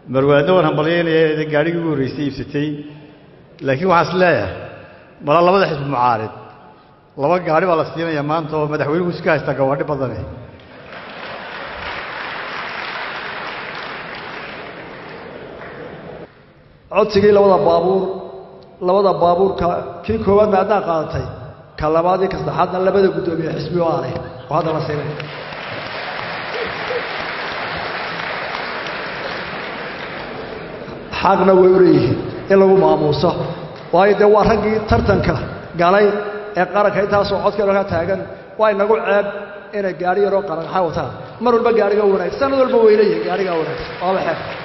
marwaadna waan hambalyaynaya gaadhigii ugu horraysay iibsatay laakiin waxaan is leeyahay mala labada xisbi mucaarid laba gaadhi baa la siinaya maanta oo madaxweynuhu iska haystaa gawaadhi badane codsigii labada baabuur labada baabuurka kii koowaadna haddaan qaadatay ka labaad iyo ka saddexaadna labada guddoomiye xisbi oo aanay oo hadda la siinay xaqna way u leeyihiin in lagu maamuuso waayo dee waa raggii tartanka galay ee qaranka intaasoo codkeeno ka taagan waa inagu ceeb inay gaadhi yaroo qaranxa wataan mar walba gaadhiga wanaagsan sanad walba weynayihin gaadhigaa wanaagsan waaba xeeb